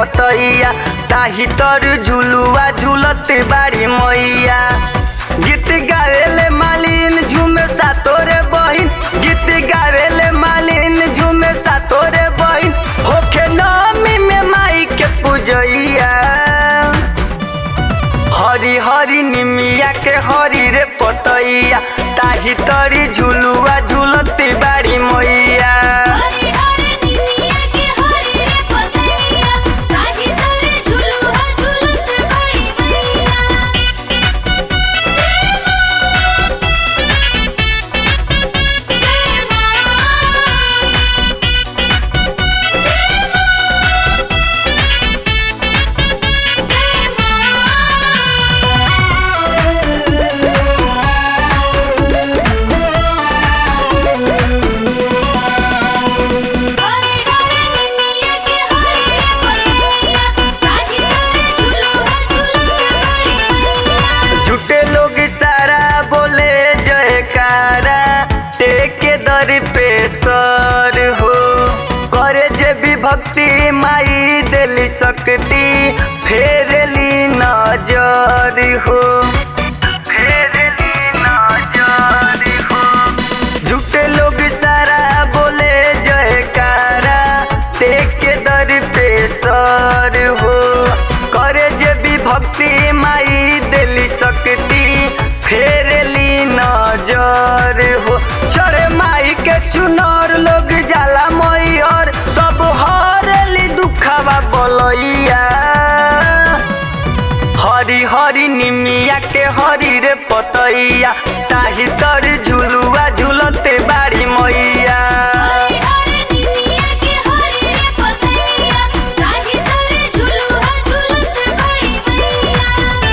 पतैया ताही तर झुलुआ झुलते बाड़ी मैया गीत गावेले मालिन झूमे सातोरे बहिन गीत गावेले मालिन झूमे सातोरे बहिन होखे नमी में माई के पूजैया हरी हरी निमिया के हरी रे पतैया ताही तरी झुलुआ झुलती बाड़ी मैया हरे हरे निमिया के हरे रे पतैया ताही तोरे झुलुआ झुलत बड़ी मैया जय मां जय मां जय हरे हरे निमिया के हरे रे पतैया ताही तोरे झुलुआ झुलत बड़ी मैया झूठे लोग सारा बोले जयकारा टेके दर पे सर हो करे जे भी भक्ति माई दिली शक्ति फेरली नजर हो फेरली नजर हो झूठे लोग सारा बोले जयकारा टेके दर पे सर हो करे जे भी भक्ति माई दिली शक्ति फेरली नजर हो चढ़े माई के चुनर लोग जाला मई और सब हरली दुखावा बोलैया हरी हरी निमिया के हरी रे पतैया ताही तर झुलुआ झुलते बाड़ी मैया हरे हरे निमिया के हरे रे पतैया ताही तोरे झुलुआ झुलत बड़ी मैया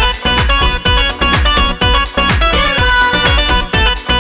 जय मां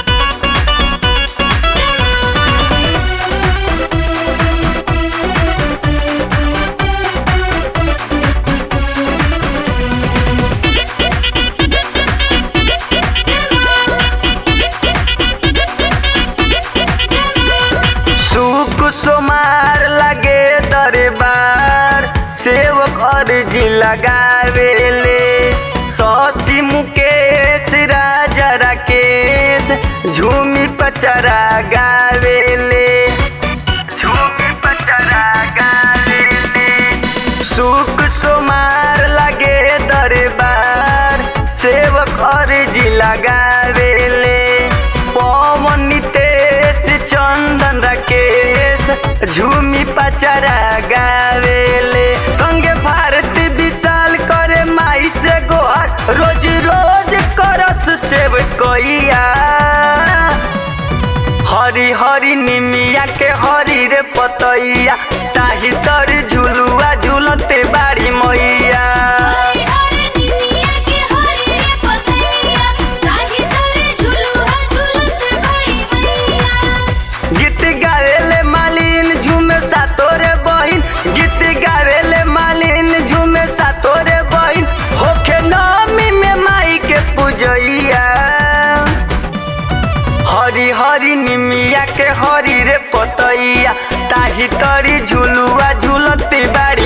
सुख सोमार लगे दरबार सेवक अर्जी लगावेले ससी मुकेश राजा राकेश झूमी पचरा गावेले झूमी पचरा गावेले सुख सोमार लगे दरबार सेवक अर्जी लगावेले पवन नितेश चंदन राकेश झूमी पचरा गावेले संगे भारती विशाल करे माई से गोहर रोज रोज करस सेव कोइया हरी हरी निमिया के हरी रे पतैया ताही तर झुलुआ झुलते बाड़ी मैया हरे हरे निमिया के हरे रे पतैया ताही तोरे झुलुआ झुलत बड़ी मैया गीत गावेले मालिन झूमे सातोरे बहिन गीत गावेले मालिन झूमे सातोरे बहिन होखे नमी में माई के पूजैया हरी हरी निमिया के हरी रे पतैया ताही तरी झुलुआ झुलती बाड़ी